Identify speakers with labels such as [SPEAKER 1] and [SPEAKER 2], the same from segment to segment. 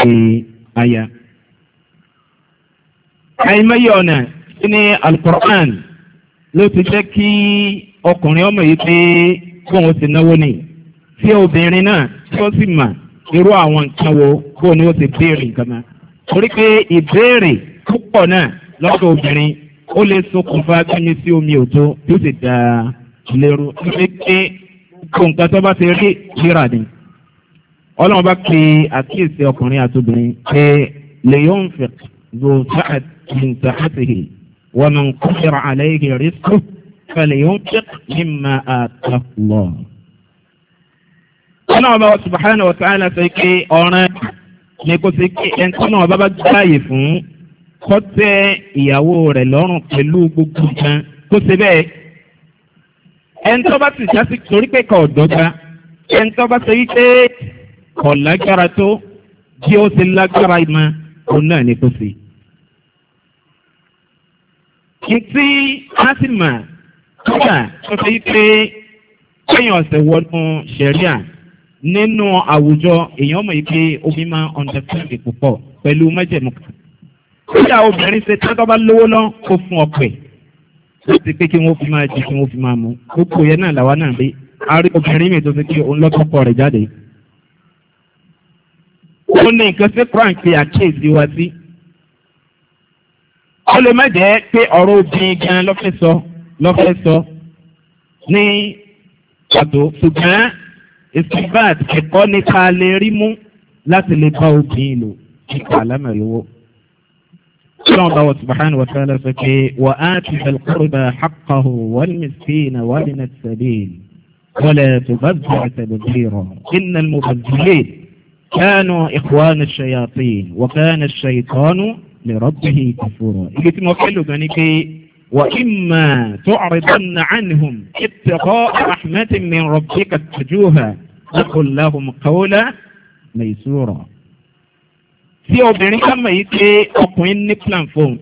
[SPEAKER 1] aya. àìmọye ọ̀nà sí ní alukur'an ló ti jẹ́ kí ọkùnrin ọmọ yìí pé kóun ti náwó ni tí obìnrin náà tí ó sì mà irú àwọn nǹkan wo kó ni ó ti béèrè nǹkan náà. torí pé ìbéèrè púpọ̀ náà lọ́dọ̀ obìnrin ó lè ṣokùnfà gbẹ́mi sí omi òtó tí ó sì da lérò níbi pé kó nǹkan tó bá ti rí kíra ni. ọlọ́run bá pe àkíyèsí ọkùnrin àti obìnrin pé lèyọ́n fẹ̀ ló sáà ní sàkátìhì wọ́n mọ̀ ń kọ́ṣẹ́ra àlẹ́ rí sùn fẹ̀lẹ̀ yóò fẹ́ mímọ àtàlọ́. ọlọ́run bá subahana wa ta'ala sọ pé ọ̀ràn ni kò sí pé ẹni tó náà bá bá gbáàyè fún kọ́tẹ́ ìyàwó rẹ̀ lọ́rùn pẹ̀lú gbogbo nǹkan kó ṣe bẹ́ẹ̀. ẹni tó bá sì jásí torí pé kò dọ́gba ẹni tó bá ṣe wípé kò lágbára tó bí ó ti lágbára mọ́ òun náà ni kò sí. Ìtí Ásìmà kódà tó fi pé kéèyàn ọ̀sẹ̀ wọnú sẹ̀ríà nínú àwùjọ èèyàn mọ̀ yìí pé omi máa ń ọ̀ndẹ̀fẹ́ǹdì púpọ̀ pẹ̀lú májẹ̀mú kan. kódà obìnrin ṣe tẹ́tọ́ bá lówó lọ kó fún ọpẹ́ láti pé kí wọ́n fi máa jí kí wọ́n fi máa mú gbogbo yẹn náà làwa náà rí a rí obìnrin mi tó fi kí òun lọ́kọ̀ọ́kọ́ rẹ̀ jáde. ó ní nǹkan sí frank fi àkíyèsí wa sí. ó lè má jẹ́ pé ọ̀rọ̀ obìnrin gan lọ́fẹ́ sọ lọ́fẹ́ sọ ní pàtó ṣùgbọ́n ìsìnbáàt ẹ̀kọ́ nípa lè rí mú láti lè bá obìnrin lò nípa àlámẹ̀lówó. Sọ́n bá wọ́n subahana wa ta'ala sọ pé wà á ti fẹ́ kúrúbà xaqahu wọ́n mìsíkìnà wọ́n ní sàbíl wọ́lẹ̀ tó bá bẹ̀rẹ̀ tẹ̀lẹ̀dìrọ̀ iná mubazilé kánú ìkwánu ṣayatin wà kánú ṣayitanu lè rọ́bìhì kàfúrọ̀. Ibi tí mo fẹ́ lò gan ni pé وإما تعرضن عنهم ابتغاء رحمة من ربك ترجوها فقل لهم قولا ميسورا tí obìnrin ká mọ̀ yìí pé ọkùnrin ní plan fóun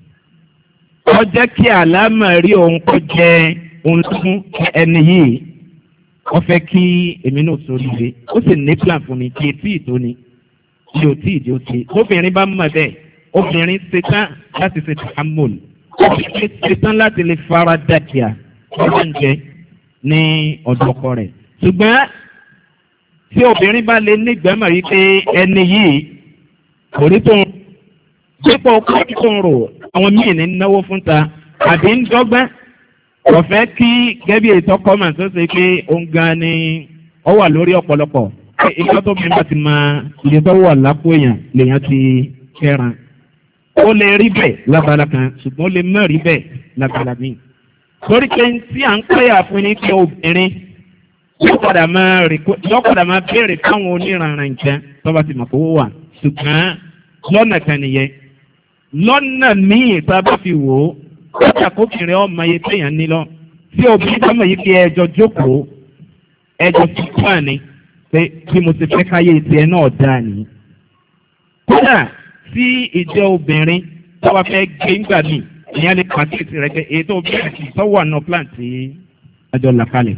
[SPEAKER 1] ó jẹ́ kí àlámà rí òun kó jẹ́ òun fún ẹni yìí ó fẹ́ kí èmi náà sórí ilé ó sì ní plan fún mi kí etí ìtò ni kí o tí ìdí ó ti obìnrin bá mọ̀ bẹ́ẹ̀ obìnrin ṣetán láti ṣe tàhámọ́lù ọ̀sẹ̀ ṣetán láti lè fara dàkìá oúnjẹ ní ọ̀dọ̀ ọkọ rẹ̀. ṣùgbọ́n tí obìnrin bá lè nígbàmọ̀ yìí pé ẹni yìí kò rí tó ń dípò ọkọ tó ń rò àwọn míì ní náwó fún ta àbí ń dọ́gbẹ́ kò fẹ́ kí gẹ́bí ètò kọ́mà tó ṣe pé òun gan ni ó wà lórí ọ̀pọ̀lọpọ̀ ìgbà tó bí wọ́n ti máa iye tó wà lápò èèyàn lèèyàn ti kẹ́ran ó lè rí bẹ́ẹ̀ lábala kan ṣùgbọ́n ó lè má rí bẹ́ẹ̀ lábala míì. torí pé tí à ń pẹ́yà fún ní pé obìnrin yóò padà máa yóò padà máa béèrè fáwọn oníranran nǹkan tó bá ti mọ̀ kó wà ṣùgbọ́n lọ́nà kan nìyẹn. lọ́nà míì tá a bá fi wò ó kọjá kókìnrin ọmọ yẹn téèyàn ní lọ tí obìnrin bá mọ̀ yìí pé ẹjọ́ jókòó ẹjọ́ fífún àní pé bí mo ti fẹ́ káyé tiẹ̀ náà dáa nìyí. kódà tí ìjẹ́ obìnrin tó wá fẹ́ gbé ńgbà mí ìyẹn lè pàkíyèsí rẹ̀ pé èyí tó bẹ̀rẹ̀ sí sọ́wọ́ àná plant tí àjọ là kalẹ̀.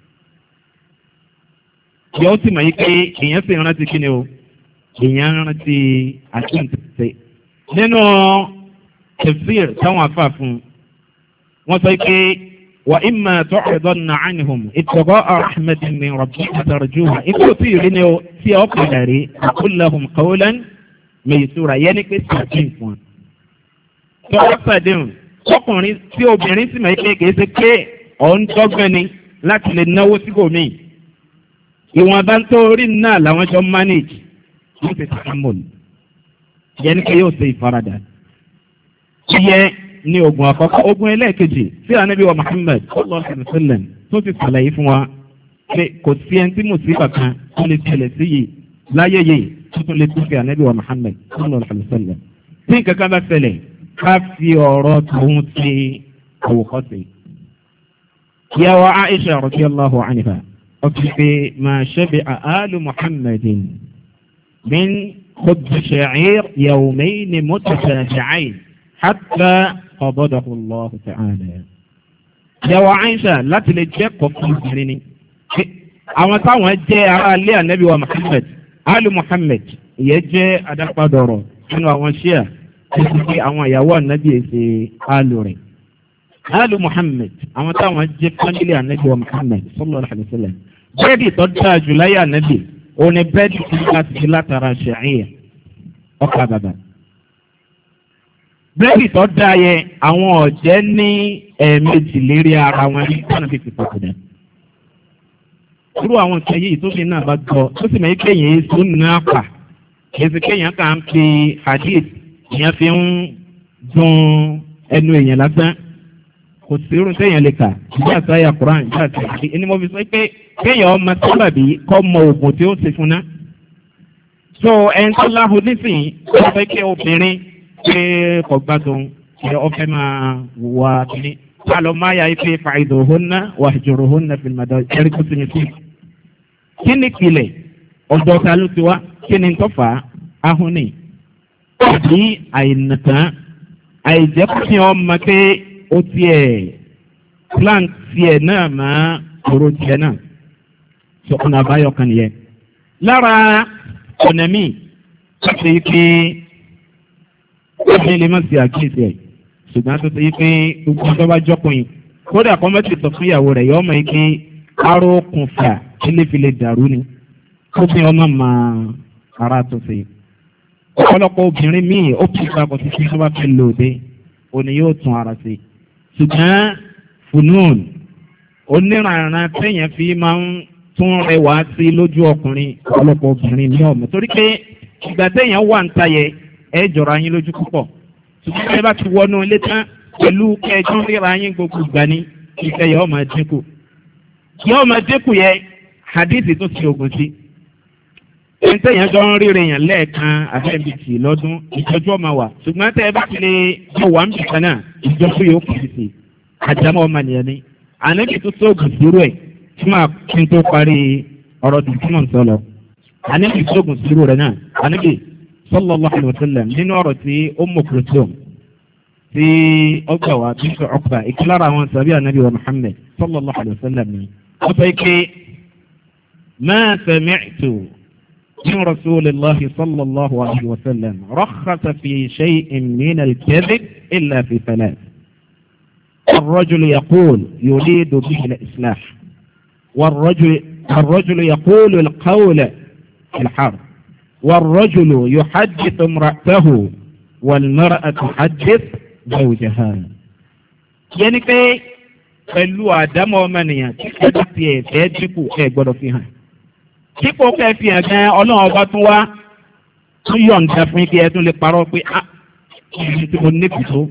[SPEAKER 1] yóò sì mọ̀ yí pé èèyàn sì rántí kí ni o èèyàn rántí àtúntẹ̀. nínú tafsir táwọn afa fún wọn sọ pé wà ìmọ̀ tó ọ̀dọ́ nà ánìhùn ìtọ́gọ́ rahmatin min rabbi àtàràjúwà ikú tí ì rí ni o tí ọ padà rí àkúlẹ̀hùn kọ́wọ́lẹ́n mèyìsúra yẹn ni pé sàdín fún un. tọ́wọ́ sàdín ọkùnrin tí obìnrin sì máa ń pè kìí ṣe pé ọ̀n dọ́gbọ́n ni láti lè náwó síbòmí. ìwọ̀nba tó rí náà làwọn jọ manage yóò ṣe tààmùl yẹn ni pé yóò ṣe ìfaradà. ìyẹ ní ogun àkọ́kọ́ ogun ẹlẹ́ẹ̀kejì tí anabi wa Muhammad sallallahu alaihi wasallam tó ti sàlàyé fún wa pé kò sí ẹni tí mùsíbà kan tó lè tẹ̀lẹ̀ sí yìí láyé yìí tuntun lè tún fi ànábì wa Muhammad sallallahu alaihi wasallam tí kankan bá ṣẹlẹ̀ ká fi ọ̀rọ̀ tòun ti àwòkọ́sí. Yàwó Aisha radiyallahu anha ọkùnrin pé máa ṣẹ́bi àálù Muhammadin min khubz sha'ir yawmayn mutatabi'ayn hatta qabadahu Allah ta'ala. Yàwó Aisha láti lè jẹ́ kọ̀ọ̀kan obìnrin ni. Àwọn táwọn jẹ́ ará ilé ànábì wa Muhammad alu muhammed ìyẹn jẹ́ adápadọ̀rọ̀ nínú àwọn ṣíà títí pé àwọn ìyàwó ànábì èsè áàlù rẹ̀. áàlù muhammed àwọn táwọn jẹ́ fámílì ànábì wa muhammed sallallahu alaihi wasallam. bẹ́ẹ̀dì tó dáa jù láyé ànábì òun ni bẹ́ẹ̀dì tí wọ́n ti fi látara ṣàìyà ọkà bàbà. bẹ́ẹ̀dì tó dáa yẹ àwọn ọ̀jẹ́ ní ẹ̀ẹ̀mejì lérí ara wọn ní kánà fífi pàkúdà. irú àwọn nǹkan yìí tó fi náà bá gbọ́ tó sì mọ̀ kéèyàn èso náà pa èsì kéèyàn kà ń fi hadith ìyẹn fi ń dun ẹnu èèyàn lásán kò sí irun téèyàn lè kà ìjà sáyà quran ìjà sáyà ẹni mo fi sọ pé kéèyàn ọmọ sábàbí kọ́ mọ oògùn tí ó ti fún ná. so ẹni tó láhùn nísìnyí wọ́n fẹ́ kí obìnrin pé kò gbádùn kí ọ fẹ́ máa wà kíní. alọ́ máa yà ife fàìdò hóná wà jòrò hóná fi màdà ẹ̀rí kó sinmi sí. kí ni ìpìlẹ̀ ọ̀dọ̀ ta ló ti wá kí ni tó fà á ahun ni àbí àìnàtàn àìjẹ́kùsìn ọmọ pé ó tiẹ̀ plant tiẹ̀ náà máa kóró tiẹ̀ náà sọ̀kùnà àbáyọ kan nìyẹn. lára ọ̀nà míì láti yí pé ọ̀nà ilé má sí àkíyèsí ẹ̀ ṣùgbọ́n tó ti yí pé gbogbo ọjọ́ bá jọ́kùnrin kódà kọ́ mẹ́tì sọ fún ìyàwó rẹ̀ yọ ọmọ yìí pé aró kùnfà ilé fi lè dàrú ni kó fi ọmọ máa ara tó ṣe. ọ̀pọ̀lọpọ̀ obìnrin míì ó kí papọ̀ títí tó bá fẹ́ lòde òní yóò tún ara ṣe. ṣùgbọ́n funun oníranran téèyàn fi máa ń tún rẹwà sí lójú ọkùnrin ọ̀pọ̀lọpọ̀ obìnrin ní ọ̀mọ̀ torí pé ìgbà téèyàn wà ń tayẹ ẹ jọra yín lójú púpọ̀ ṣùgbọ́n ẹ bá ti wọnú ilé tán pẹ̀lú kẹjọ́ ríra yín gbogbo ìgbà ní ìfẹ́ yọ ọmọ dínkù yọ ọmọ dínkù yẹ hadith tó ti ogun sí ẹni tẹ̀yàn jọ ń ríre yàn lẹ́ẹ̀kan àfẹ́bìtì lọ́dún ìjọjú ọmọ wà ṣùgbọ́n tẹ́ ẹ bá ti lè jọ wà ń bì kan náà ìjọjú yóò kù sí sí àjámọ́ ọmọ nìyẹn ni ànábì tó sóògùn sírú ẹ̀ tí máa kí n tó parí ọ̀rọ̀ tó túmọ̀ ń sọ̀lọ̀ ànábì sóògùn sírú rẹ̀ náà ànábì sallallahu alaihi wasallam nínú ọ̀rọ̀ tí ó mọ̀ kúròtòm tí ọgbà wa bí sọ ọkùnrin ìkílára àwọn sàbí ànábì wa Muhammad sallallahu alaihi wasallam ni wọ́n sọ pé ma sami'tu من رسول الله صلى الله عليه وسلم رخص في شيء من الكذب إلا في ثلاث الرجل يقول يريد به الإصلاح والرجل, الرجل يقول القول في الحرب والرجل يحدث امرأته والمرأة تحدث زوجها يعني كي pẹ̀lú àdámọ́ ọmọnìyàn tí ẹ̀dá ti ẹ̀fẹ́ dínkù ẹ̀ gbọ́dọ̀ fi hàn dípò kẹ́ fi hàn gan ọlọ́run ọba tún wá tún yọ̀ǹda fún kí ẹ tún lè parọ́ pé a ìlú tí mo níbi tó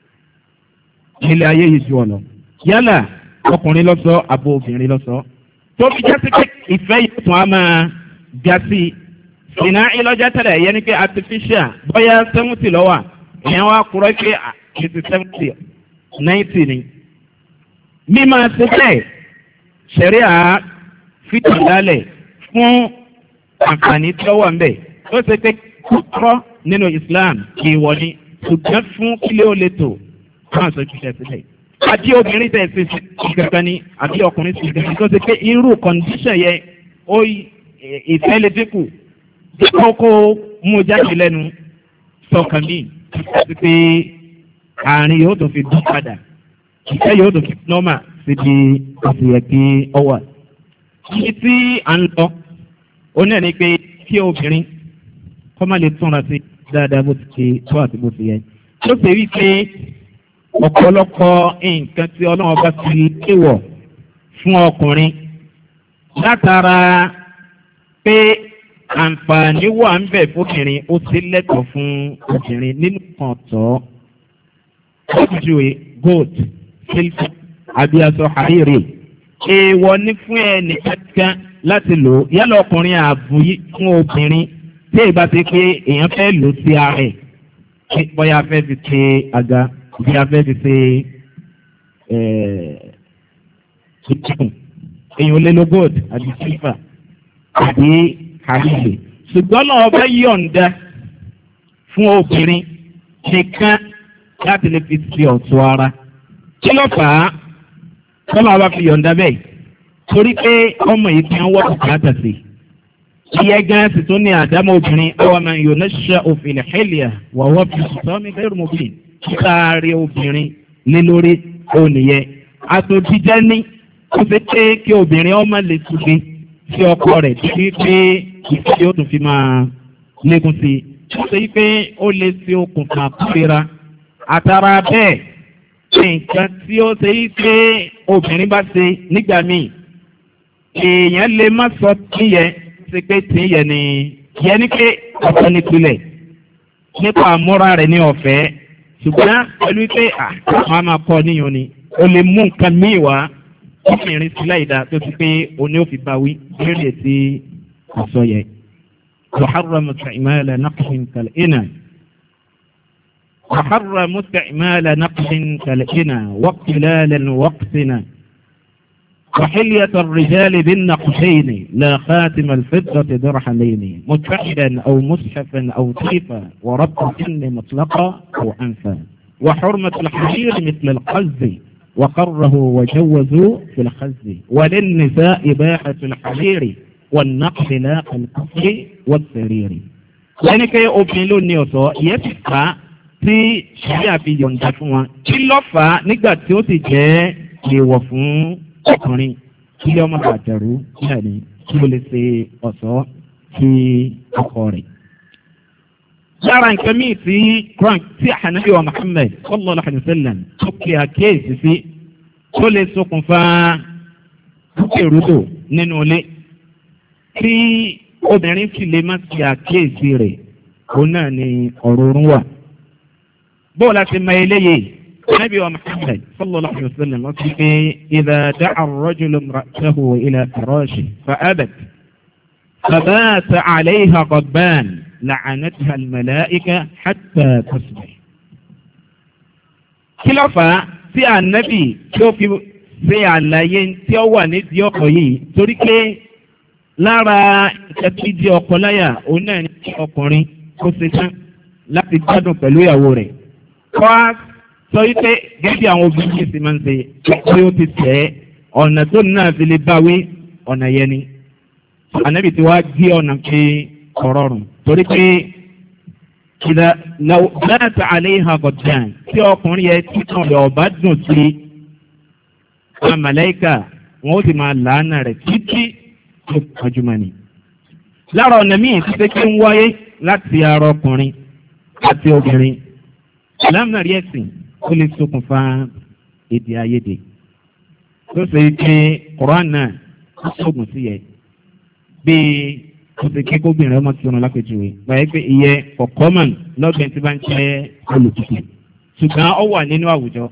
[SPEAKER 1] nílé ayé yìí ju ọ̀nà yálà ọkùnrin lọ́sọ àbò obìnrin lọ́sọ tó fi jásí pé ìfẹ́ yìí tún á máa jásí ìná ìlọ́jà tẹ̀lẹ̀ yẹn ni pé artificial bóyá seventy lọ́wọ́ ìyẹn wá kúrọ́ pé eighty seventy ninety ni mímọ ṣe bẹ́ẹ̀ ṣẹ̀ríà fìtì lálẹ̀ fún àǹfààní tí ó wà ń bẹ̀. ó ṣe pé kúkọ́ nínú Islam kì í wọlé ṣùgbọ́n fún kílé ó lè tò fún àṣọ ìṣiṣẹ́ sílẹ̀. àbí obìnrin tẹ̀ sí kankan ni àbí ọkùnrin sí kankan tó ṣe pé irú kọ̀ǹdíṣàn yẹn ó ìfẹ́ lè dínkù dípò kó mú jáde lẹ́nu sọ̀kan míì àti pé àárín yóò tó fi dún padà ìfẹ́ yóò tó fi nọ́mà síbi àṣeyẹ kí ọ wà. ibi tí à ń lọ ó náà ní pé kí obìnrin kọ́ má lè túnra sí dáadáa bó ti ṣe tó àti bó ti yẹ. ó ṣe wí pé ọ̀pọ̀lọpọ̀ nǹkan tí ọlọ́run bá ti léwọ̀ fún ọkùnrin látara pé àǹfààní wà ń bẹ̀ fóbìnrin ó ti lẹ́tọ̀ọ́ fún obìnrin nínú kan tọ́ ọ́júwe gold silver àbí aṣọ àríre èèwọ̀ ní fún ẹnì kankan láti lò ó yálà ọkùnrin ààbò yìí fún obìnrin tí ìbá ti pé èèyàn fẹ́ lò sí ara ẹ̀ bóyá fẹ́ fi ṣe àga bóyá fẹ́ fi ṣe tuntun èèyàn lè lo gold àbí silver àbí àríre ṣùgbọ́n náà ọba yọ̀ǹda fún obìnrin nìkan láti lè fi ṣe ọ̀tún ara. kí ló fà á kọ́lá wa fi yọ̀ǹda bẹ́ẹ̀ torí pé ọmọ yìí fi ń wọ́ bùkátà sí i. iye gan sì tún ní àdámọ́ obìnrin àwọn ọmọ yòó náà ṣe òfin ìhẹ́lìà wọ̀wọ́ fi sọ́mi bẹ́rù mọ́bìn kíkàárí obìnrin lé lórí ònìyẹ àtòjíjẹ́ ní ó fi pé kí obìnrin ọmọ lè túnbe sí ọkọ rẹ̀ títí pé ìfẹ́ yóò tún fi máa lékún sí i ó ṣe pé ó lè ṣe okùnfà kúrera àtàrà bẹ́ẹ̀ nǹkan tí ó ṣe pé obìnrin bá ṣe nígbà míì èèyàn lè má sọ tíyẹ ṣe pé tíyẹ ni yẹ ní pé ọ̀tọ̀ nípìnlẹ̀ nípa àmúra rẹ̀ ní ọ̀fẹ́ ṣùgbọ́n pẹ̀lú pé àwọn máa kọ́ níyàn ni o lè mú nǹkan míì wá obìnrin sílẹ̀ ìdá tó ti pé oní òfin bá wí lórí ètí ọ̀sọ́ yẹ. وحرم استعمال نقش كالإنا وحرم استعمال نقش كالإنا واقتلال وقتنا وحلية الرجال بالنقشين لا خاتم الفضة درحمين متحدا أو مصحفا أو طيفا وربط سن مطلقا أو أنفا وحرمة الحرير مثل القز وقره وجوزوا في الخز وللنساء إباحة الحرير والنقل لا كالكفر والسرير lẹ́ni pé obìnrin ló ní ọ̀sọ́ ìyẹn ti fà á tí ṣíbí àfi yọ̀ǹda fún wọn kí ló fà á nígbà tí ó sì jẹ́ èèwọ̀ fún ọkùnrin kí lé ọmọ bàjẹ́rú nígbà ní kí ó lè ṣe ọ̀sọ́ sí ọkọ rẹ̀. lára nǹkan míì tí quran tí ànábì wa muhammed sallallahu alayhi wa sallam tó kí àkéèsì sí tó lè ṣokùnfà rúkèrúdò nínú ilé tí obìnrin sì lè má ti àkíyèsí rẹ̀ òun náà ni ọ̀rọ̀ orun wà. bó o láti mọ eléyìí nabi wa muhammed sallallahu alayhi wa sallam wọ́n ti pé ìdá dáa rọ́jùlọ mùràtàhù ilẹ̀ fìrọ́ọ̀ṣì fa abet فبات عليها غضبان لعنتها الملائكة حتى تصبح kí ló fà á tí ànábì tí ó fi ṣe àlàyé tí ó wà nídìí ọkọ̀ yìí torí pé lára ẹbí di ọkọ láyà òun náà ní ọkùnrin kó ṣe tán láti gbádùn pẹ̀lú ìyàwó rẹ̀. kọ́ á sọ wípé gẹ́gẹ́ àwọn obìnrin yìí sì máa ń ṣe pé ó ti tẹ̀ ẹ́ ọ̀nà tó náà fi lè báwí ọ̀nà yẹn ni. ànábì tí wàá gé ọ̀nà pé kọ̀rọ̀rùn torí pé ìdá láti àlẹ́ ìhà gọ̀dán tí ọkùnrin yẹn tí kan lè ọ̀bá dùn sí àwọn màláìkà wọn ó sì máa làánà rẹ̀ títí tó gbajúmọ̀ ni. lára ọ̀nà míì ti ṣe kí ń wáyé láti ara ọkùnrin àti obìnrin lámìnàrí ẹ̀sìn ó lè ṣokùnfà èdè àìyedè tó ṣe pé koran náà ó ṣoògùn sí yẹ bíi ó ṣe kí kóbìnrin ọmọ tí wọn lápẹjùwe báyìí pé ìyẹ ọ̀kọ́mọ̀n lọ́gbẹ̀ẹ́ tí bá ń jẹ́ olùtùtù ṣùgbọ́n ó wà nínú àwùjọ.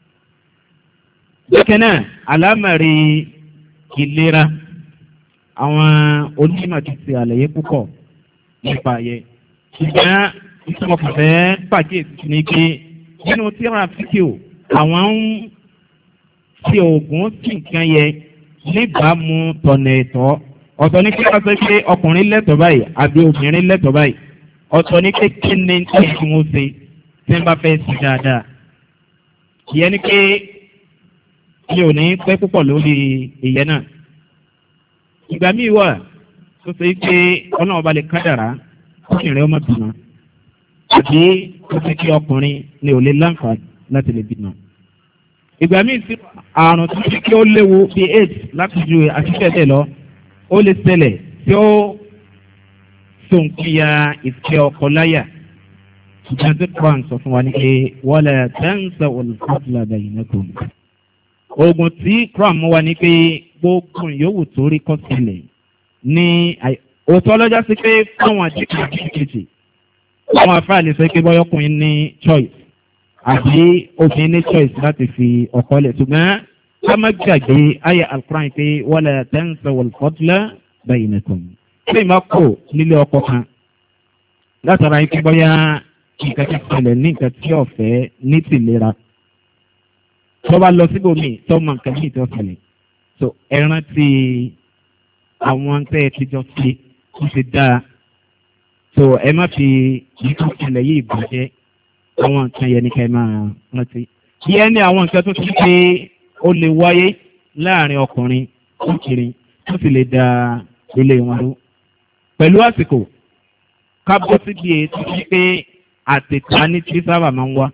[SPEAKER 1] bákan náà àlámàrí ìlera àwọn onímọ̀ ti ṣe àlàyé púpọ̀ nípa ayẹ. ṣùgbọ́n ìṣọ̀kọ̀fẹ́ pàkíyèsí ni pé nínú tíra fíkìó àwọn ń ṣe oògùn sí nǹkan yẹ níbàámu tọ̀nà ẹ̀tọ́ ọ̀tọ̀ ní kí wọ́n sọ pé ọkùnrin lẹ́tọ̀ọ́ báyìí àbí obìnrin lẹ́tọ̀ọ́ báyìí ọ̀tọ̀ ní pé kí ni tí wọ́n ṣe tí wọ́n bá fẹ́ sí dáadáa. ìyẹn ni pé mi ò ní pẹ́ púpọ̀ lórí ìyẹn náà ìgbà míì wà tó ṣe pé ọlọ́run ọba lè kádàrá ọkùnrin ọmọ bímọ àbí tó ṣe kí ọkùnrin ní ò lè láǹfààní láti lè bímọ. ìgbà míì sí àrùn tó ṣe kí ó léwu bí aids láti ju àṣìṣe lọ ó lè ṣẹlẹ̀ tí ó sòǹkìyà ìfẹ́ ọkọ láyà ṣùgbọ́n tí kwan sọ fún wa ní pé wọ́n lè tẹ́ǹsẹ̀ olùkọ́tìlá bẹ̀yìn mẹ́kọ̀ọ́. oògùn tí kwan mú wa ní pé gbogbo yòówù tó rí kọ́ sílẹ̀ ní òótọ́ lọ́jọ́ sí pé fáwọn àdìkì àdìkì àwọn afáàlì sọ pé bọ́yọ́kùnrin ní choice àbí obìnrin ní choice láti fi ọkọ lẹ̀ ṣùgbọ́n ká má gbàgbé ayé alukóran pé wọ́n lè tẹ́ǹsẹ̀ wọ̀lùfọ́tìlá bẹ́yìn nìkan. ṣé ìmọ̀ kò nílé ọkọ kan látara ikú bọ́yá nǹkan ti ṣẹlẹ̀ ní nǹkan tí ọ̀fẹ́ ní tìlera. tó bá lọ síbòmíì tó mọ nǹkan míì tó ṣẹlẹ̀ so ẹran ti àwọn tẹ́ ẹ ti jọ ṣe kó ṣe dáa so ẹ má fi ìtú ìṣẹ̀lẹ̀ yìí bàjẹ́ àwọn nǹkan yẹn ní ká ẹ máa rántí. yẹn ní àwọn nǹkan tó ti pé ó lè wáyé láàrin ọkùnrin ọkùnrin tó sì lè da ilé wọn rú. pẹ̀lú àsìkò ká bọ́ síbi ètò sí pé àtẹ̀tà ní tí sábà máa ń wá.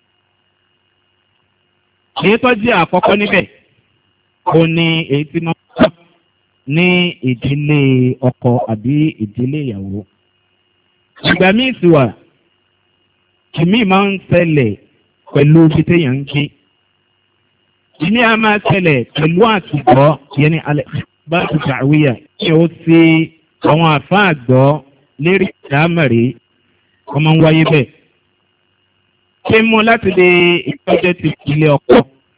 [SPEAKER 1] èyí tó jẹ́ àkọ́kọ́ níbẹ̀ ó ní èyí tí wọ́n wá ní ìdílé ọkọ àbí ìdílé ìyàwó. ìgbà míì sì wà kìmí máa ń ṣẹlẹ̀ pẹ̀lú bí téèyàn ń gbé. ìní a máa ṣẹlẹ̀ pẹ̀lú àtìgbọ́ yẹn ní alẹ́ bá ti ṣàwíyà kí o ṣe àwọn àfáà gbọ́ lérí ìdámẹ̀rí ọmọ ń wáyé bẹ́ẹ̀. ṣé mú láti lè ìtọ́jọ́ ti ilé ọkọ.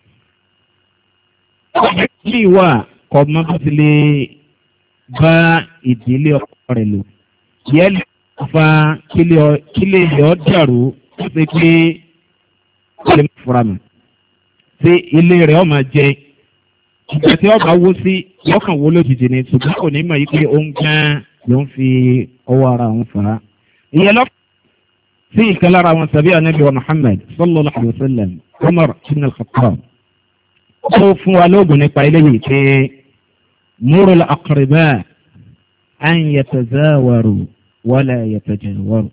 [SPEAKER 1] bí ìwà kọ̀ mọ́ bó ti lè bá ìdílé ọkọ rẹ̀ lò. yẹ́n lè fa kílé ìyọ́ dàrú ó ṣe pé ó lè fura mi. ṣé ilé rẹ̀ ọ̀ máa jẹ ìgbà tí ọba wó sí yọkàn wó lójijì ni ṣùgbọ́n kò ní mọ̀ yí pé ó ń gán ló ń fi ọwọ́ ara òun fà á. ìyẹn lọ sí ìkan lára àwọn sàbí anabi wa muhammed sallallahu alayhi wa sallam umar ibn al-khattab ó fún wa lóògùn nípa eléyìí pé múrò àkàrìbá an yatazawaru wala yatajawaru.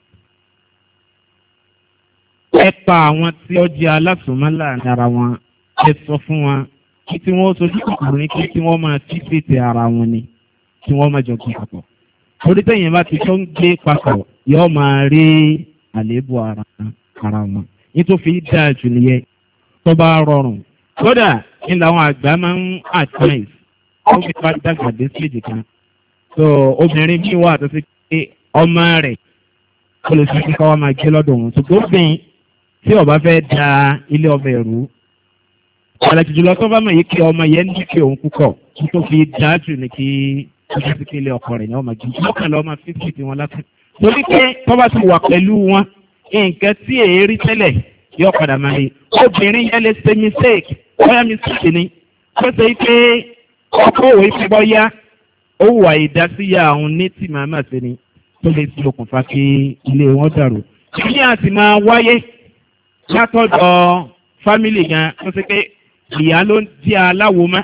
[SPEAKER 1] ẹ pa àwọn tí ó jẹ́ alásùnmọ́ láàrin ara wọn ẹ sọ fún wọn kí tí wọ́n sojú kòkòrò ní kí tí wọ́n máa fi fètè ara wọn ni kí wọ́n máa jọ gbé papọ̀. torí tẹ̀yìn bá ti tó ń gbé papọ̀ yóò máa rí àléébù ara ara wọn. nítorí dáa jù nìyẹn tó bá rọrùn. kódà ní làwọn àgbà máa ń advice ó fi bá dàgbà dé stage kan. so obìnrin bí wà tó ti pé ọmọ rẹ̀ kó lè fi kíkọ́ wá máa gbé lọ́dọ̀ òun. ṣùgbọ́n obìnrin tí ó bá fẹ́ da ilé ọbẹ̀ rú àlàjì jùlọ tó bá mọ̀ yìí kí ọmọ yẹn ní kí òun púpọ̀ kí tó fi dájú ní kí ọjọ́ sí kí ilé ọkọ rẹ̀ ní ọmọ jù lọ́kàn lọ́mọ fífi tí wọ́n lásán. torí pé tó bá ti wà pẹ̀lú wọn nǹkan tí èérí tẹ́lẹ̀ yóò padà máa rí obìnrin yẹn lè ṣe mistake bóyá mistake ni tó ṣe pé ọkọ òwe fi bọ́ yá ó wà ìdásíyà àwọn ní tí màmá ṣe ni tó lè ti okùnfà kí ilé wọn dàrú. ìdí àti máa wáyé látọ̀dọ̀ fámìlì gan tó ṣe pé ìyá ló ń di aláwo mọ́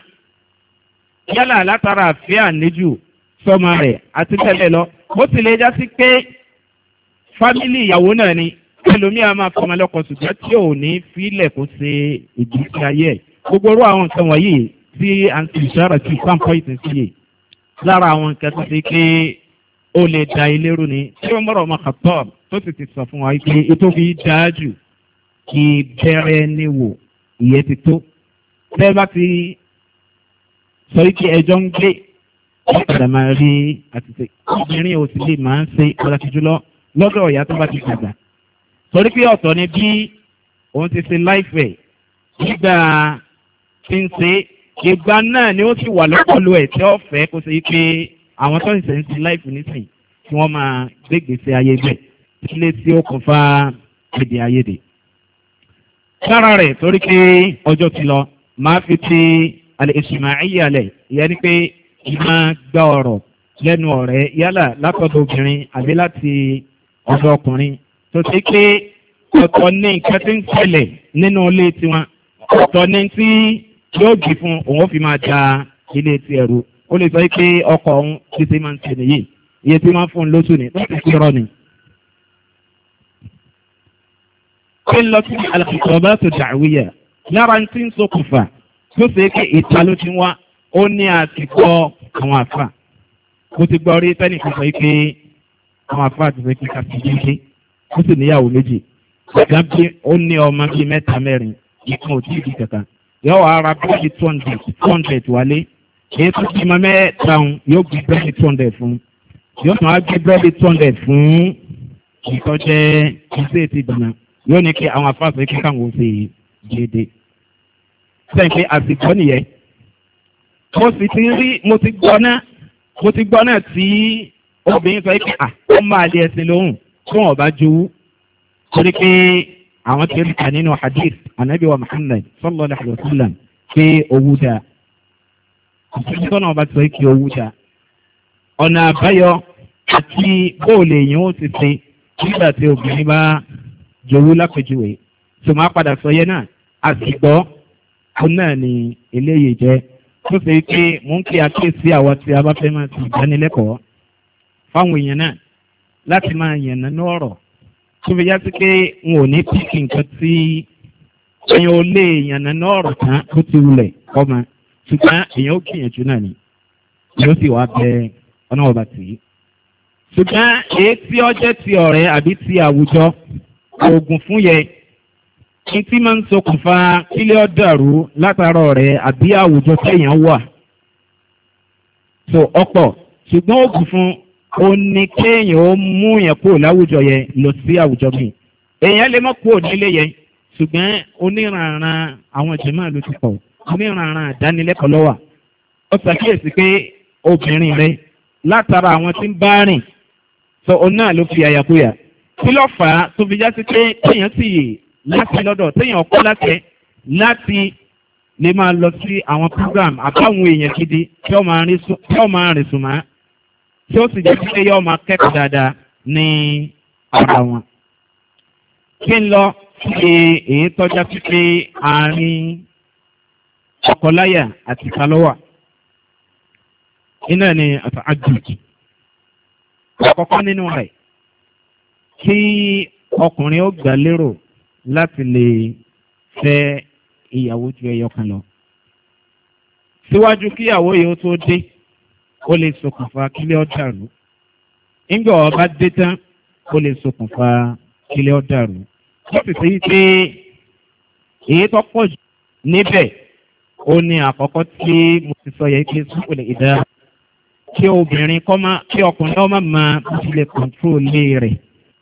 [SPEAKER 1] yálà látara àfẹ́ àníjù sọmọ rẹ̀ àti tẹ́lẹ̀ lọ bó tilẹ̀ já sí pé fámìlì ìyàwó náà ni ẹlòmíà máa fọmọ lọ́kọ ṣùgbọ́n tí ò ní fílẹ̀ kó ṣe ìgbésí ayé ẹ̀ gbogbo orú àwọn nǹkan wọ̀nyí tí à ń tìṣe ọ̀rọ̀ sí pàmpọ̀ ìsìn sí yìí lára àwọn nǹkan tó ṣe pé ó lè da ilé rú ni tí wọ́n mọ̀rọ̀ ọmọ kàtọ́ tó sì ti sọ fún wa pé ètò fi dáa jù kí bẹ̀rẹ̀ ní wò ìyẹn ti tó bẹ́ẹ̀ bá ti sọ wípé ẹjọ́ ń gbé ọ̀padà máa rí àtìsẹ́ obìnrin ò sì lè máa ń ṣe pàtàkì jùlọ lọ́dọ̀ ọ̀yá tó bá ti dàgbà torí pé ọ̀tọ̀ ni bí òun ti ṣe láìfẹ̀ nígbà tí ń ṣe ìgbà náà ni ó sì wà lọ́pọ̀lọ ẹ̀ tí ó fẹ́ kó ṣe pé àwọn tó ń ṣe ń ṣe láìfẹ̀ nísìnyí kí wọ́n máa gbégbèsè ayé bẹ̀ ilé tí ó kún fa èdè ayédè. lára rẹ̀ torí pé ọjọ́ ti lọ máa fi ti alẹ́ ìsìmáìyà lẹ̀ ìyẹn ni pé ìmọ̀ gba ọ̀rọ̀ lẹ́nu ọ̀rẹ́ yálà látọ̀dọ̀ obìnrin àbí láti ọ̀dọ̀ ọkùnrin tó ti pé ọ̀tọ̀ ní nǹkan tí ń ṣẹlẹ̀ nínú ilé tiwọn ọ̀tọ̀ ní tí yóò gbé fún òun fi máa da ilé ti ẹ̀rù ó lè sọ pé ọkọ̀ òun ti ti máa ń ṣe nìyí iye tí wọ́n fún un lóṣù ní láti fi rọ ni. kí n lọ sí alàkùnkùn tó dàwíyà lára tí ń ṣokùnfà tó ṣe pé ìta ló ti wá ó ní àtìkọ́ àwọn àfà mo ti gbọ́ rí tẹ́nìkan sọ pé àwọn àfà ti fẹ́ kí ká fi jíjẹ́ ó sì níyàwó méjì ọ̀gá bí ó ní ọmọ bíi mẹ́ta mẹ́rin ìkan ò tí ì di kankan yóò wá ra bíi two hundred two hundred wálé èyí tó ti mọ mẹ́ta ń yóò gbé bíi two hundred fún yóò tún wá gbé bíi two hundred fún ìtọ́jẹ́ iṣẹ́ ti dùnà yóò ní kí àwọn àfà sọ kí káwọn ó ṣe déédéé sẹ́yìn pé àsìkò nìyẹn mo sì ti rí mo ti gbọ́ náà mo ti gbọ́ náà tí obìnrin sọ pé à ó máa lé ẹsìn lóhùn tí wọn bá jowú torí pé àwọn tí ó kà nínú hadith anabi wa muhammad sallallahu alayhi wa sallam pé owó dáa ìṣẹ́jú tó náà bá ti sọ pé owó dáa ọ̀nà àbáyọ àti bóòlù èèyàn ó ti ṣe nígbà tí obìnrin bá jowú lápèjúwe tó máa padà sọ yẹn náà àsìgbọ́ ó náà ni eléyìí jẹ́ tó ṣe pé mò ń kí àkíyèsí àwọn tí a bá fẹ́ máa ti ìdánilẹ́kọ̀ọ́ fáwọn èèyàn náà láti máa yànnà ní ọ̀rọ̀ tó fi já sí pé n ò ní píkì nǹkan tí èèyàn ò lè yànnà ní ọ̀rọ̀ tán bó ti wulẹ̀ ọmọ ṣùgbọ́n èèyàn ó gbìyànjú náà ni yóò sì wá bẹ ọ̀nà ọba tì í. ṣùgbọ́n èyí tí ó jẹ́ ti ọ̀rẹ́ àbí ti àwùjọ oògùn fún yẹ ní tí máa ń ṣokùnfà kílẹ̀ ọ̀dàrú látara ọ̀rẹ́ àbí àwùjọ téèyàn wà. so ọ̀pọ̀ ṣùgbọ́n oògùn fún ó ní kéèyàn ó mú yẹn kúrò láwùjọ yẹn lọ sí àwùjọ míì èèyàn lè mọ́ kúrò nílé yẹn ṣùgbọ́n oníranran àwọn jẹ̀máà ló ti pọ̀ oníranran àdánilẹ́kọ̀ọ́ lọ́wà ó ṣàkíyèsí pé obìnrin rẹ látara àwọn tí ń bá rìn sọ òun náà ló fi àyàkúyà kí ló fà á tó fi já sí pé téèyàn sì yè láti lọ́dọ̀ téèyàn kọ́ láti láti lè máa lọ sí àwọn program àbáwọn èèyàn gidi tí ó máa rìn sùn máa tí ó sì jẹ́ pé yóò máa kẹ́kọ̀ọ́ dáadáa ní ara wọn. kí n lọ ṣe èyí tọ́já sí pé àárín ọkọláyà àti kalọ́wà iná ni àjùjì àkọ́kọ́ nínú rẹ̀ kí ọkùnrin ó gbà lérò láti lè fẹ́ ìyàwó ju ẹyọ kan lọ. síwájú kíyàwó yìí ó tó dé ó lè ṣokùnfà kílẹ̀ ọ̀dàrú nígbà ọba dé tán ó lè ṣokùnfà kílẹ̀ ọ̀dàrú ó sì sí pé èyí tó pọ̀ jù níbẹ̀ ó ní àkọ́kọ́ tí mo ti sọ yẹ pé sùpùlẹ̀ ìdá kí obìnrin kọ́ máa kí ọkùnrin ọmọ máa bó ti lè kọ̀ǹtrólé rẹ̀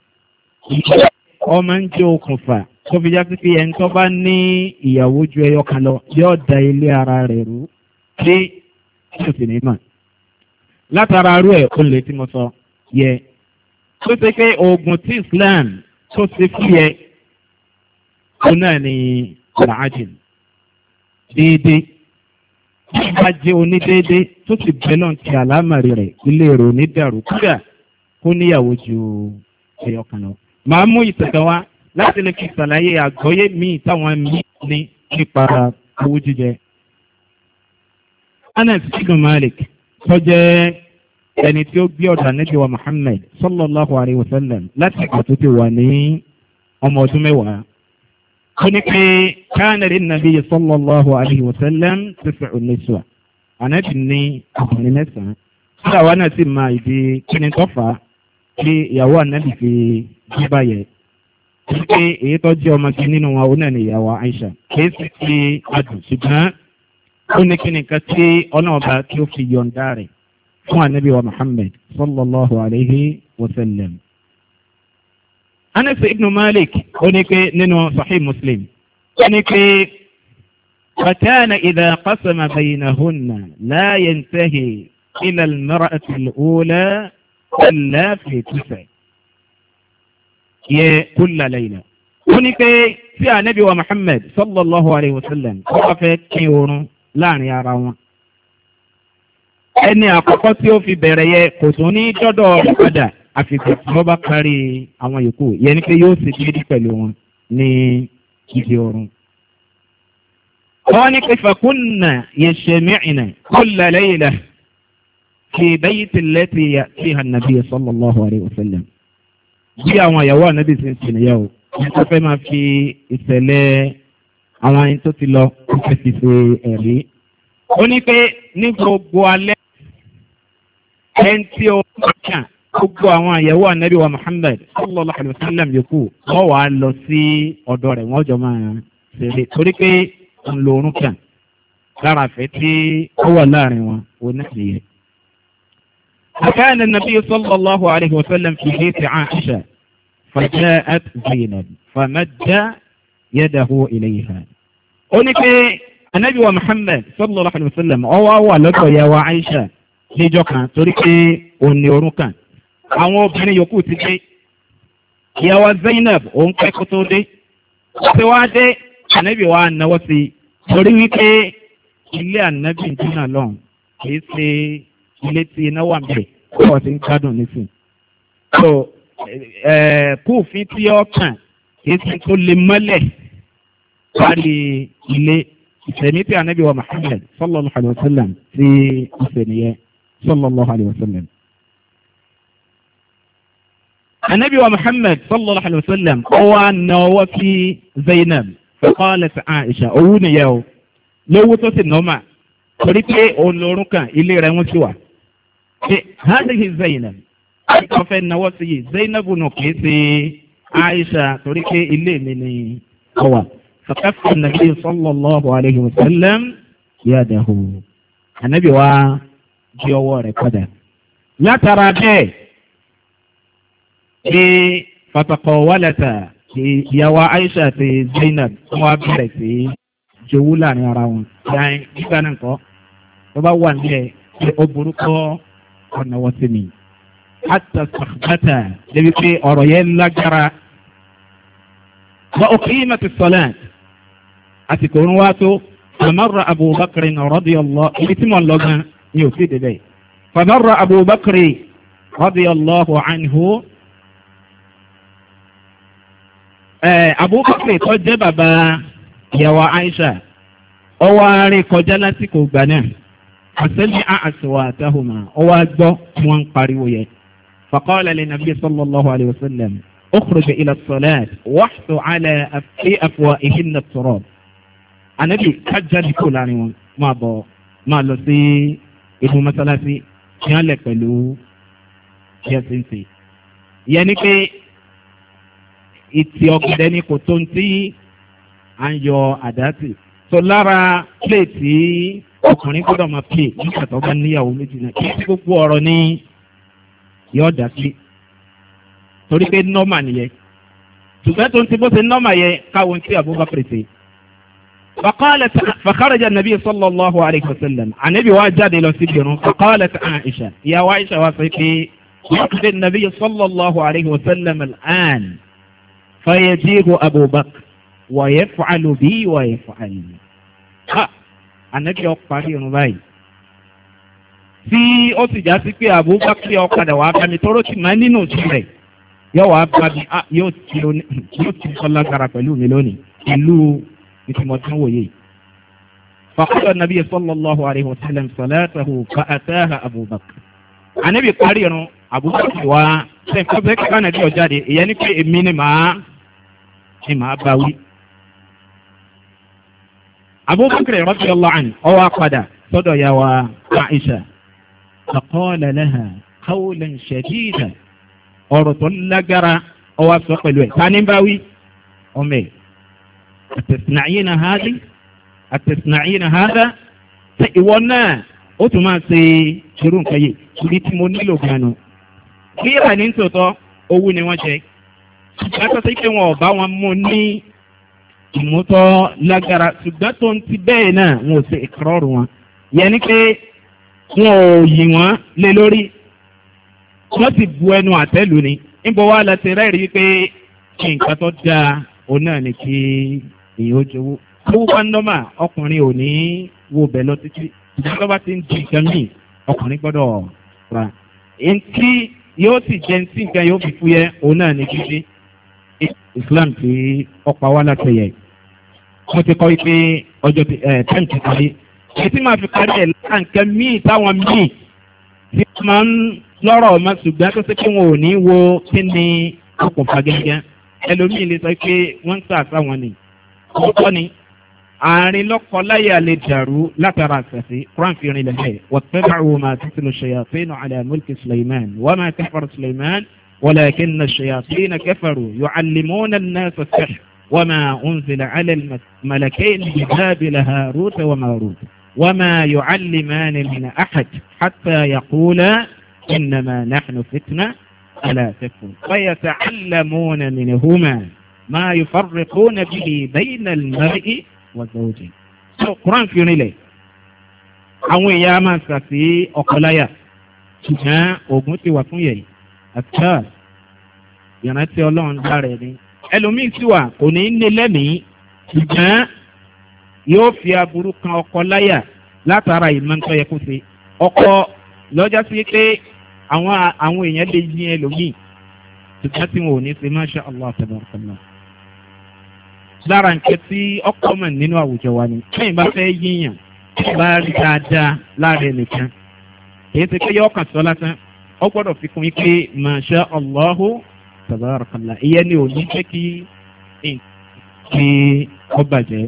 [SPEAKER 1] ọmọ ń jẹ́ okùnfà tó fi já sí pé ẹni tó bá ní ìyàwó ju ẹyọ kan lọ yóò da ilé ara rẹ̀ rú pé kí o sì ní mọ̀ látara arú ẹ̀ ó lè tí mo sọ yẹ tó ṣe pé oògùn tí Islam tó ṣe fún yẹ ó náà ní làájìn déédéé bí bá jẹ́ onídéédé tó sì bẹ́ náà ti àlámàrí rẹ̀ ilé èrò onídàrú kúrà kó níyàwó ju ẹyọ kan lọ. màá mú ìtẹ̀kẹ́ wá láti lè fi ṣàlàyé àgbọ́yé míì táwọn míì ní nípa owó jíjẹ. Anas ibn Malik tó jẹ́ ẹni tí ó gbé ọ̀dọ̀ ànábì wa Muhammad sallallahu alayhi wa sallam láti ìgbà tó ti wà ní ọmọ ọdún mẹ́wàá. ó ní pé káàna lè nàbí sallallahu alayhi wa sallam tis'u niswa. ànábì ní ọkùnrin mẹ́sàn-án. tí àwa náà sì máa ìdí kíni tó fà á kí ìyàwó ànábì fi bí báyẹ̀. wípé èyí tó jẹ́ ọmọge nínú wọn ó náà ní ìyàwó Aisha. kì í sì ti adùn ṣùgbọ́n ó ní kí ni nǹkan tí ọlọ́ọ̀bá tí ó fi yọ̀ǹda rẹ̀ fún ànábì wa Muhammad sallallahu alayhi wa sallam. Anas ibn Malik ó ní pé nínú Sahih Muslim ó ní pé فكان إذا قسم بينهن لا ينتهي إلى المرأة الأولى إلا في تسع كل ليلة ó ní pé tí ànábì wa Muhammad sallallahu alayhi wa sallam ó wá fẹ́ kí oorun láàrin ara wọn. ẹni àkọ́kọ́ tí ó fi bẹ̀rẹ̀ yẹ kò tún ní dọ́dọ̀ rẹ̀ padà àfikún tí wọ́n bá kárí àwọn yòókù yẹn ni pé yóò sì dédé pẹ̀lú wọn ní ibi oorun. wọ́n ní pé fàkúnnà yashmi'na kulla layla fi bayti allati ya'tiha an-nabiy sallallahu alayhi wa sallam. bí àwọn ìyàwó ànábì sì ń sìn níyàwó wọ́n fẹ́ máa fi ìṣẹ̀lẹ̀ àwọn ẹni tó ti lọ fẹ́ fi ṣe ẹ̀rí. ó ní pé ní gbogbo alẹ́ ẹni tí ó kàn gbogbo àwọn àyẹ̀wò ànábì wa Muhammad sallallahu alayhi wa sallam yòókù wọ́n wàá lọ sí ọ̀dọ̀ rẹ̀ wọ́n jọ máa ṣeré torí pé ń lo orun kàn lára àfẹ́ tí ó wà láàrin wọn ó ní ìyẹn. وكان النبي صلى الله عليه وسلم في بيت عائشة فجاءت زينب فمد يده إليها ó ní pé anabi wa muhammed sallallahu alayhi wa sallam ọwọ́ wà lọ́dọ̀ ìyàwó aisha níjọ́ kan torí pé òun ni orun kan àwọn obìnrin yòókù ti dé ìyàwó zainab òun pẹ́ kó tó dé ṣé wàá dé anabi wa náwó sí i torí wípé ilé anabi dínà lọ́hùn kì í ṣe ilé tí iná wà mẹ́rẹ̀ kó wọ́n ti ń gbádùn nísìn. so kúùfin tí ó kàn kì í ṣe tó lè mọ́lẹ̀ kárí ilé ìsẹ̀mí tí anabi wa Muhammad sallallahu alayhi wa sallam ti ìsẹ̀niyẹ sallallahu alayhi wa sallam. anabi wa muhammad sallallahu alayhi wa sallam ó wá na ọwọ́ sí zainab faqalat aisha owó nìyẹn o lówó tó sì nọ́ọ̀mà torí pé olórun kan ilé rẹ̀ wọ́n ti wà. ṣe hadihi zainab wọ́n fẹ́ náwó sí yìí zainab nù kìí ṣe aisha torí pé ilé mi ni ọ wà. fakafa nabi sallallahu alayhi wa sallam yadahu. anabi wa di ọwọ́ rẹ̀ padà. látara bẹ́ẹ̀ ní fatakọ̀ wálẹ̀tà ìyàwó aisha àti zainab wọ́n á bẹ̀rẹ̀ sí jowú láàrin ara wọn. yàrá nígbà náà kọ́ tó bá wà nílẹ̀ pé ó burú kọ́ ọ̀nà wọ́n sí mi. hatta sàkbàtà débi pé ọ̀rọ̀ yẹn lágbára. wa uqimat as-salat àsìkò ń wá tó famarra abubakar radiyallahu ibi tí mo ń lọ gan ni ò sí débẹ̀. famarra abubakar radiyallahu anhu. abubakar tó jẹ́ bàbá ìyàwó aisha ọwọ́ àárẹ̀ kọjá lásìkò gbà náà àṣẹ́lẹ̀ àṣìwà àtàhùmá ọwọ́ àgbọ́ wọn ń pariwo yẹ. fàkọ́lẹ̀ lè nàbí sallallahu alayhi wa sallam ọkùnrin ilẹ̀ sọ̀lẹ́t wàhùn alẹ́ àfi àfọwọ́ ìhìnnà sọ̀rọ̀. ànábì kájáde kò láàrin wọn máa bọ̀ máa lọ sí inú mọ́sálásí ní alẹ́ pẹ̀lú yẹ́sìnsì. ìyẹn ni pé ìtì ọ̀gẹ̀dẹ̀ ni kò tó ń tí à ń yọ àdásì so lára pléètì ọkùnrin gbọ́dọ̀ máa pè nígbà tó bá níyàwó méjì náà kí tí gbogbo ọ̀rọ̀ ní yọ dá sí torí pé nọ́mà nìyẹn ṣùgbọ́n tó ń ti bó ṣe nọ́mà yẹn káwọn tí abubakar ṣe. فقالت فخرج النبي صلى الله عليه وسلم عن ابي واجد الى سجن فقالت عائشه يا عائشه وصيفي يقضي النبي صلى الله عليه وسلم الان فيجيب ابو بكر ويفعل بي ويفعل ha anabi ọparí irun báyìí tí ó sì já sí pé abubakar ọ̀kadà wàá bá mi tọ́rọ ti máa nínú sí rẹ̀ yóò wàá bá mi yóò ti yóò ti kọ́ lágbára pẹ̀lú mi lónìí ìlú ìtìmọ̀tán wòye. fàkúrò nàbí sallallahu alayhi wa sallam salatahu fa ataha abubakar. anabi parí irun abubakar wa sẹ́yìn fọ́sẹ̀ kíkọ́ nàbí ọ̀jáde ìyẹn ní pé èmi ni màá ni màá bá wí abubakar radiyallahu anhu ọwọ́ apàdà sọ́dọ̀ ya wa aisha faqala laha qawlan shadida ọ̀rọ̀ tó lágara ọwọ́ sọ pẹ̀lú ẹ̀ tani bá wí ọmọ ẹ̀ atasna'ina hadi atasna'ina hada ṣe ìwọ náà ó tún máa ṣe irú nǹkan yìí ibi tí mo nílò gan-an kíra ní tòótọ́ owó ni wọ́n jẹ látọ̀ sí pé wọn ò bá wọn mú ní ìmútọ́ lágara ṣùgbọ́n tó ń ti bẹ́ẹ̀ náà wọn ò ṣe ìkọ́rọ̀rù wọn yẹn ni pé wọn ò yì wọ́n lé lórí wọ́n ti bu ẹnu àtẹ́lù ni níbo wá la ti rẹ́rìí pé kí nǹkan tó dáa òun náà ni kí èyí ó jowó owó bá ń nọ́mà ọkùnrin ò ní wo bẹ̀ lọ títí ìjọba tó bá ti ń di nǹkan míì ọkùnrin gbọ́dọ̀ ra ntí yóò sì jẹ́ ntí nǹkan yóò fi fúyẹ́ òun náà ni kíkí islam tí ọ̀pá wa láti yẹ mo ti kọ́ pé ọjọ́ tẹ́ǹ ti parí ètí máa fi parí ẹ̀ láǹkẹ́ míì táwọn míì tí wọ́n máa ń lọ́rọ̀ ọmọ ṣùgbọ́n tó ṣe pé wọn ò ní wo kí ni okùnfà gẹ́gẹ́ ẹlòmíì lè sọ pé wọ́n ń sàṣà wọn ni ọkọ ni àárín lọ́kọláyà lè dàrú látara àṣàṣe quran fi rin lẹ́lẹ́ wàtẹ́bàrún máa títí lọ ṣèyàfínú àlẹ́ mulki suleiman wọ́n máa kẹfàrọ̀ suleiman ولكن الشياطين كفروا يعلمون الناس السحر وما أنزل على الملكين ببابل هاروت وماروت وما يعلمان من أحد حتى يقولا إنما نحن فتنة ألا تكفر فيتعلمون منهما ما يفرقون به بين المرء وزوجه القرآن في نيلي àwọn èèyàn máa ń sàfí ọkọláyà ṣùgbọ́n oògùn ti wà fún yẹ̀yì àtàl ìrántí ọlọ́run lára ẹni ẹlòmíì sì wà kò ní í ní lẹ́mìí ṣùgbọ́n yóò fi aburú kan ọkọ láyà látara ìmọ̀ntọ́ yẹ kó ṣe ọkọ lọ́jà sí pé àwọn àwọn èèyàn lè yín ẹlòmíì ṣùgbọ́n tí wọn ò ní ṣe máṣá allah tabarakallah lára nǹkan tí ọkọ mọ̀ nínú àwùjọ wa ni lẹ́yìn bá fẹ́ yíyàn bá rí dáadáa lára ẹnìkan kì í ṣe pé yọ ọkàn sọ lásán ó gbọ́dọ̀ fi kún yín pé masha allahu tabarakallah ìyẹn ni ò ní jẹ́ kí kí ọ bàjẹ́.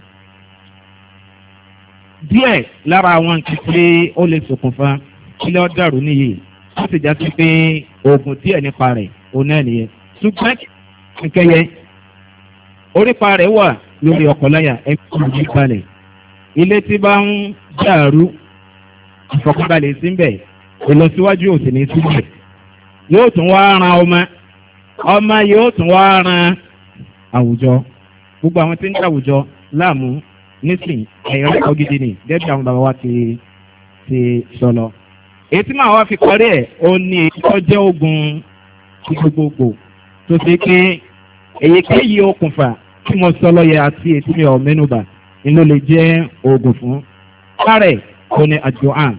[SPEAKER 1] díẹ̀ lára àwọn nǹkan tí ó lè ṣokùnfà kílẹ̀ ọ́ dàrú nìyí ó sì já sí pé oògùn díẹ̀ nípa rẹ̀ òun náà nìyẹn. ṣùgbọ́n nkẹyẹ orípa rẹ̀ wà lórí ọkọ̀láyà ẹ̀kọ́ ìlú balẹ̀ ilé tí bá ń dàrú ìfọkànbalẹ̀ síbẹ̀ ìlọsíwájú òsì ní síbẹ̀ yóò tún wá ran ọmọ ọmọ yóò tún wá ran àwùjọ gbogbo àwọn tí ń dá àwùjọ láàmú nísìn ẹ̀yọ́ ẹ̀kọ́ gidi ni gẹ́gẹ́ bí àwọn bàbá wa ti ti sọ lọ. èyí tí màá wá fi kọ́rí ẹ̀ ó ní èyí tó jẹ́ ogun gbogbogbò tó ṣe pé èyíkéyìí okùnfà tí mo sọ lọ́yẹ àti ètí mi ò mẹ́nuba ni ló lè jẹ́ oògùn fún. kárẹ̀ kò ní àjọ àn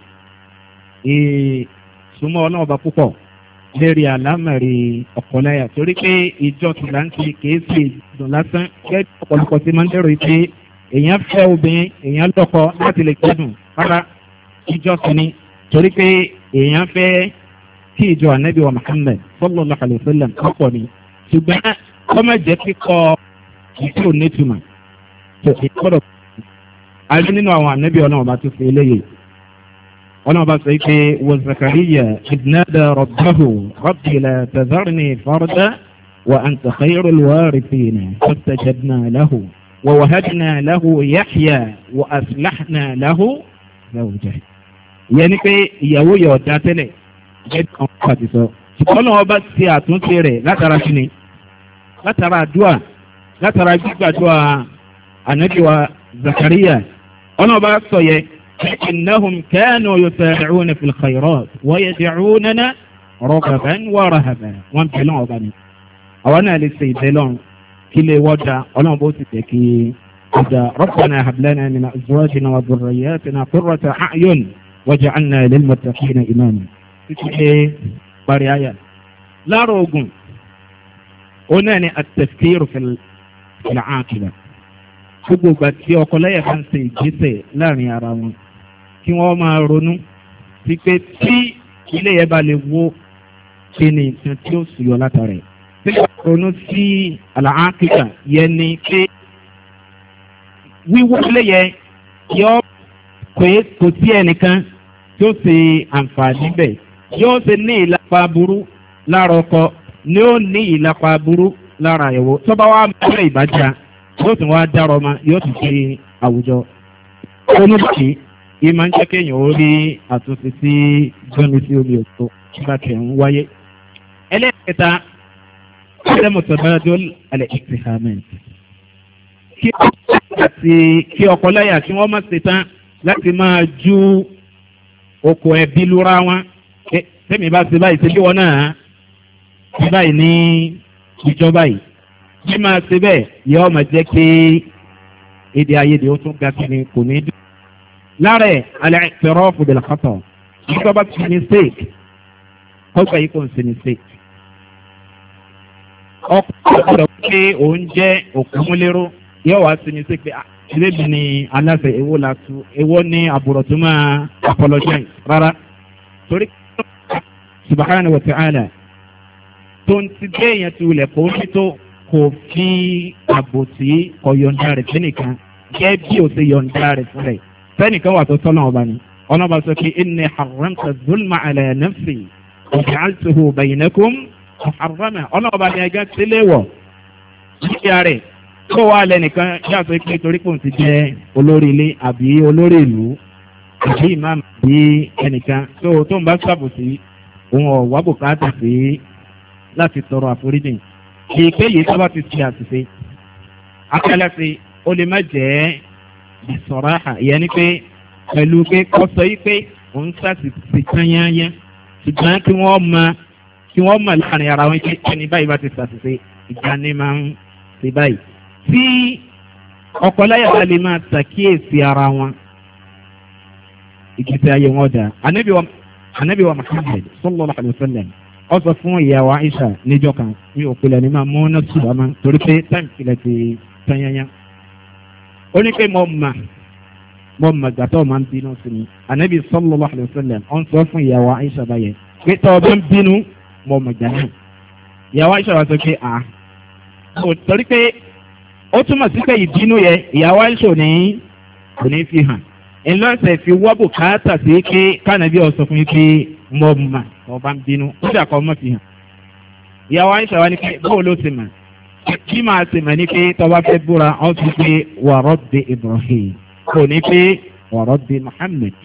[SPEAKER 1] ìsúnmọ́ ọlọ́ọ̀bá púpọ̀ lérí àlámẹ̀rí ọ̀pọ̀láyà torí pé ìjọ tìlántì kìí sì dùn lásán gẹ́gẹ́ ọ̀pọ̀lọpọ̀ tí máa ń dẹ̀rọ pé èèyàn fẹ́ obìnrin èèyàn lọ́kọ láti lè gbádùn rárá ìjọ kìíní torí pé èèyàn fẹ́ kí ìjọ ànábì wa muhammed sallallahu alayhi wa sallam kọ́pọ̀ ni ṣùgbọ́n kọ́mọ̀ jẹ́ kíkọ́ ìtí ò nítumọ̀ tó ìkọ́dọ̀ àrí nínú àwọn ànábì ọlọ́run bá tó fi eléyìí ọlọ́run bá sọ pé wọ zakariya ìdínádà rọ̀báhù rọ̀bìlà tazarni fọ́rọ̀dá wa àǹtà xeyìrò lùwárí fìnnà fọ́tàjàdínà láhù wa wàhádìnà láhù yáxyà wa àsìláxnà láhù zawùjẹ. ìyẹn ni pé ìyàwó yẹ ọ̀dà tẹ́lẹ̀ jẹ́ kan pàtì sọ. ṣùgbọ́n náà ọba ti àtúnṣe rẹ̀ látara kíni látara àdúà látara gbígbàdúà ànábìwá zakariya ọlọ́run bá sọ yẹ إنهم كانوا يسارعون في الخيرات ويدعوننا رغبا ورهبا wọ́n bẹ̀ lọ́wọ́ bá ní. àwọn náà lè ṣe ìbẹ̀ lọ́run kí lè wọ́jà ọlọ́run bó ti tẹ̀ kí ọjà ربنا هب لنا من أزواجنا وذرياتنا قرة أعين واجعلنا للمتقين إماما. títí dé parí àyà. láàárọ̀ ogun ó náà ní التفكير في العاقبة gbogbo ìgbà tí ọkọ lẹ́yà bá ń ṣe ìgbésẹ̀ láàrin ara wọn kí wọ́n máa ronú sí pé tí ilé yẹn bá lè wó kí ni nǹkan tí ó sùyọ látara ẹ̀. tí wọ́n ronú sí àlàáfíà yẹn ni pé wíwó ilé yẹn yọ kò sí ẹnìkan tí ó ṣe àǹfààní bẹ̀ yóò ṣe ní ìlàpá burú lára ọkọ ni ó ní ìlàpá burú lára ìyàwó tó bá wà mẹ́rẹ̀ ìbájá yóò tún wá dárọ ọmọ yóò tún ṣe àwùjọ. oníbàkì yìí máa ń jẹ́ kéèyàn ó rí àtúnṣe sí gbọ́nmi sí omi òtó nígbà tí ń wáyé. ẹlẹ́ẹ̀kẹta ṣẹ́mu tọ́bájọ́ alẹ́ experiment. kí àti kí ọkọ láyà kí wọ́n má ṣe tán láti máa ju oko ẹbí lura wọn. tẹ́mi bá ṣe báyìí ṣe bí wọn náà ṣe báyìí ní ìjọba yìí bí máa ṣe bẹ́ẹ̀ yóò máa jẹ́ kí èdè ayédè ó tún ga sí ni kò ní dùn. lára ẹ̀ alẹ́ tẹ̀rọ fòdìlà kọ́tọ̀ nígbà bá ti mistake kọ́gbà yìí kò ń ṣe mistake. ọkọ̀ ọ̀dọ̀ pé òun jẹ́ òkúmúlérò yóò wá sí mistake pé ìbébi ni aláṣẹ èwo la tu èwo ní àbúrò tó máa apologize rárá. torí subahana wa ta'ala tó ń ti dé èèyàn ti wulẹ̀ kó ní tó kò fi àbòsí ọ̀yọ̀ǹda rẹ̀ sẹ́nìkan gẹ́ bí o ṣe yọ̀ǹda rẹ̀ fún rẹ̀ sẹ́nìkan wà tó tọ́lá ọba ni ọlọ́ba sọ pé ẹnì haramta zulma alẹ́ nafsi ọ̀gá àtúhù bẹ̀yìnẹ́kùn haramà ọlọ́ba ni ẹgẹ́ sílẹ̀ wọ̀ nígbà rẹ̀ kó wà lẹ́nìkan yàtọ̀ pé torí pò ń ti jẹ́ olórí ilé àbí olórí ìlú àbí ìmáàmù àbí ẹnìkan tó tó ń bá ṣàbòsí òun ọ̀wá bùkátà sí láti tọrọ àforíjì èyíkéyìí tó bá ti ṣe àṣìṣe akẹ́lẹ́sì ó lè má jẹ́ ìsọ̀rọ̀ àhà ìyẹn ni pé pẹ̀lú pé kọ́ sọ yí pé òun ṣàṣìṣe tányányá ṣùgbọ́n kí wọ́n mọ kí wọ́n mọ̀ láàrin ara wọn pé ẹni báyìí bá ti ṣàṣìṣe ìjà ni máa ń ṣe báyìí. tí ọkọláyà bá lè máa ṣàkíyèsí ara wọn ìgbésí ayé wọn dà anabi wa muhammed sallallahu alayhi wa sallam ọ sọ fún ìyàwó aisha níjọ kan mi ò pilẹ̀ ní máa mú ọ́nà sùn àmọ́ torí pé táìmù pilẹ̀ ti tanyanya. ó ní pé mo mà mo mà gbàtọ́ máa ń bínú sí mi anabi sallallahu alayhi wa sallam ọ sọ fún ìyàwó aisha báyẹn pé tọ́ ọ bá ń bínú mo mà gbà náà ìyàwó aisha wa sọ pé à kò torí pé ó túmọ̀ sí pé ìbínú yẹ ìyàwó aisha ò ní kò ní fi hàn ńlọ́sẹ̀ fi wọ́ bùkátà sí pé kánàbí ọ̀sọ̀ fún yín pé mo mà mo bá ń bínú ó dà kọ́ mọ́ fi hàn ìyàwó aisha wa ní pé bóò ló ti mà kí máa ti mà ní pé tọ́ba fẹ́ búra ọ́ ti pé wàrọ̀ de ibrahim kò ní pé wàrọ̀ de muhammed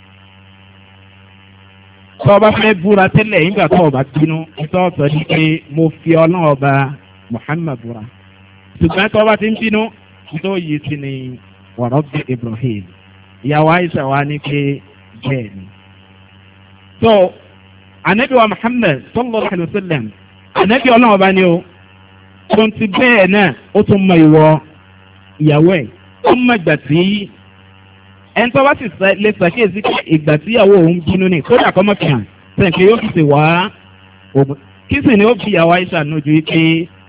[SPEAKER 1] tọ́ba fẹ́ búra tẹ́lẹ̀ nígbà tó ọba bínú tó sọ ní pé mo fi ọlọ́run ọba muhammed búra ṣùgbọ́n tọ́ba ti ń bínú tó yìí sí ni wàrọ̀ de ibrahim ìyàwó aisha wa ní pé bẹ́ẹ̀ ni. so anabi wa muhammed sallallahu alayhi wa sallam anabi ọlọ́run ọba ni o tó ń ti bẹ́ẹ̀ náà ó tún mọ ìwọ ìyàwó ẹ̀ ó mọ ìgbà tí ẹni tó bá sì lè ṣàkíyèsí pé ìgbà tí ìyàwó òun bínú ni kódà kọ́ mọ́ fi hàn sẹ́yìn pé yóò fi ṣe wá ògùn kí sì ni ó fi ìyàwó aisha nójú pé